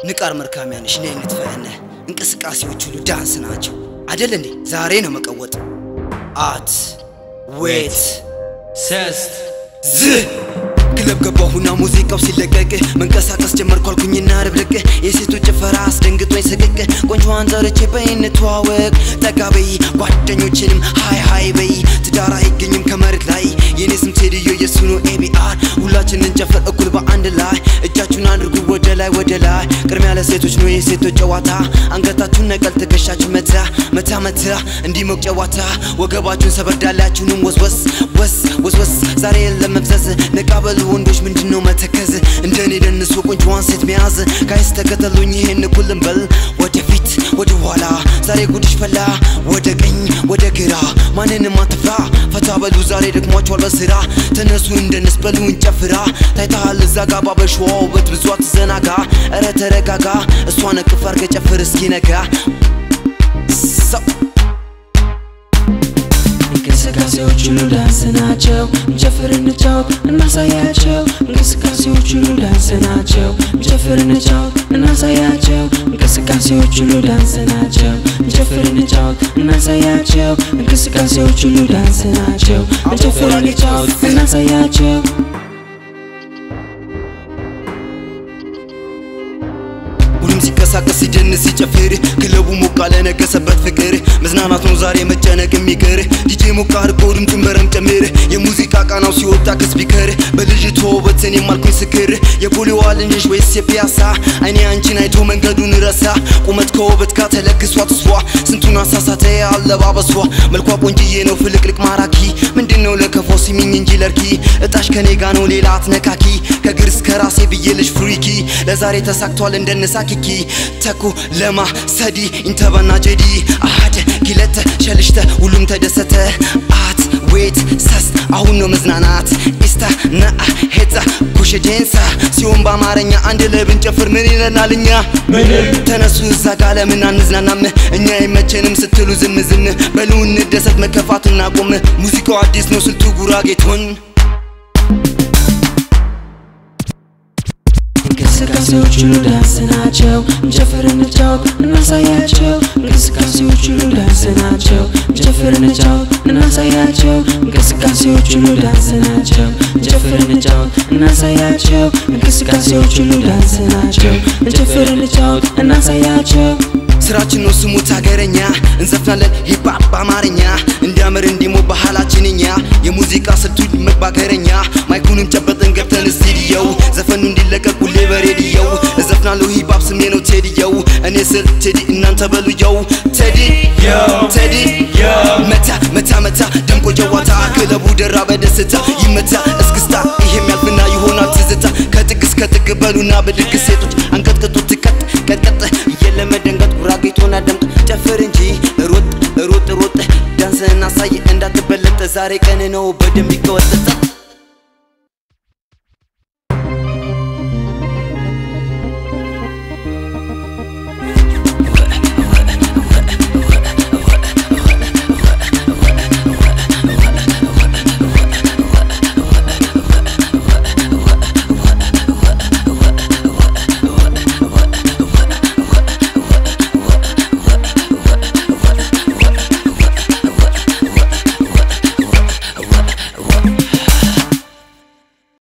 ንቃር መርካሚያንሽ ነይ እንትፈእነ እንቅስቃሴዎች ሁሉ ዳንስ ናቸው አደል እንዴ? ዛሬ ነው መቀወጥ አት ዌት ሰስት ዝ ክለብ ገባሁና ሙዚቃው ሲለቀቅ መንቀሳቀስ ጀመርኩ አልኩኝና ርብርቅ የሴቶች ጭፈራ አስደንግጦኝ ስቅቅ ቆንጆዋን ጠርቼ በይ እንተዋወቅ ጠጋ በይ ጓደኞችንም ሃይ ሃይ በይ ትዳር አይገኝም ከመሬት ላይ የኔ ስም ቴድዮ የሱ ነው ኤቢአር ሁላችን እንጨፍር እኩል በአንድ ላይ እጃችሁን አድርጉ ወደ ላይ ወደ ላይ ቅድሚያ ለሴቶች ነው የሴቶች ጨዋታ አንገታችሁን ነቀል ትከሻችሁ መታ መታ መታ እንዲሞቅ ጨዋታ ወገባችሁን ሰበርዳላችሁንም ወስወስ ወስ ወስወስ ዛሬ የለም መብዘዝ ነቃ በሉ ወንዶች ምንድነው መተከዝ እንደኔ ደንሶ ቆንጆዋን ሴት መያዝ ጋይስ ተከተሉኝ ይሄን እኩልን በል ወደፊት ወደ ኋላ ዛሬ ጉድሽ ፈላ ወደ ቀኝ ወደ ግራ ማንንም አትፍራ ፈታ በሉ ዛሬ ደክሟቸዋል በስራ ተነሱ እንደንስ በሉ እንጨፍራ ታይታሃል እዛ ጋ ባበሸዋ ውበት ብዙ አትዘናጋ እረ ተረጋጋ እሷን እቅፍ አርገ ጨፍር እስኪነጋ ሰው እንቅስቃሴዎች ሁሉ ዳንስ ናቸው። እንጨፍር እንጫወት እናሳያቸው። እንቅስቃሴዎች ሁሉ ዳንስ ናቸው። እንጨፍር እንጫወት እናሳያቸው። እንቅስቃሴዎች ሁሉ ዳንስ ናቸው። እንጨፍር እንጫወት እናሳያቸው። እንቅስቃሴዎች ሁሉ ዳንስ ናቸው። እንጨፍር እንጫወት እናሳያቸው። ሁሉም ሲንቀሳቀስ ሲደንስ ሲጨፍር ክለቡ ሞቅ አለ ነገሰበት ፍቅር መዝናናት ነው ዛሬ መጨነቅ የሚቀር ዲጄ ሞቅ አድርጎ ድምፁን በረም ጨምር የሙዚቃ ቃናው ሲወጣ ከስፒከር በልጅቷ ውበት እኔም አልኩኝ ስክር የፖሊዋ ልንሽ ወይስ የፒያሳ አይኔ አንቺን አይቶ መንገዱን ረሳ ቁመት ከውበት ጋር ተለግሷት እሷ ስንቱን አሳሳተ አለባበሷ መልኳ ቆንጅዬ ነው ፍልቅልቅ ማራኪ ምንድነው ለከፋው ሲሚኝ እንጂ ለርኪ እጣሽ ከኔ ጋ ነው ሌላ አትነካኪ ከግር እስከ ራሴ ብዬልሽ ፍሪኪ ለዛሬ ተሳክቷል እንደነሳ ኪኪ ተኩ ለማ ሰዲ ኢንተባና ጀዲ አሃደ ኪለተ ሸልሽተ ሁሉም ተደሰተ አት ዌት ሰስ አሁን ነው መዝናናት ኢስታ ነአ ሄዛ ኩሽ ዴንሳ ሲሆን በአማርኛ አንድ ላይ ብንጨፍር ምን ይለናል እኛ ተነሱ እዛ ጋ ለምን አንዝናናም እኛ አይመቸንም ስትሉ ዝም ዝም በሉ እንደሰት መከፋት እናቆም ሙዚቃው አዲስ ነው ስልቱ ጉራጌቶን እንቅስቃሴዎች ሁሉ ዳንስ ናቸው። እንጨፍር እንጫወት እናሳያቸው። እንቅስቃሴዎች ሁሉ ዳንስ ናቸው። እንጨፍር እንጫወት እናሳያቸው። እንቅስቃሴዎች ሁሉ ዳንስ ናቸው። እንጨፍር እንጫወት እናሳያቸው። እንቅስቃሴዎች ሁሉ ዳንስ ናቸው። እንጨፍር እንጫወት እናሳያቸው። ስራችን ነው ስሙት ሀገረኛ እንዘፍናለን ሂፓፕ በአማርኛ እንዲያምር እንዲሞ ባህላችን እኛ የሙዚቃ ስልቱ መባከረኛ ማይኩንም ጨበጥን ገብተን ስቱዲዮው ዘፈኑ እንዲለቀቅ ሁሌ በሬዲዮው እዘፍናለሁ ሂፓፕ ስሜ ነው ቴዲየው እኔ ስል ቴዲ እናንተ በሉየው ቴዲ ቴዲ መታ መታ መታ ደምቆ ጀዋታ ክለቡ ደራ በደስታ ይመታ እስክስታ ይሄም ያልፍና ይሆናል ትዝታ ከጥግ እስከ ጥግ በሉና በድግ ሴቶች አንቀጥቅጡ ትቀጥ ቀጥቀጥ የለመደንገጥ ጉራጌቶና ደምቅ ጨፍር እንጂ ሮጥ ሮጥ ሮጥ ዳንስህን አሳይ እንዳትበለጥ ዛሬ ቀን ነው በደንብ ይቀወጠጠ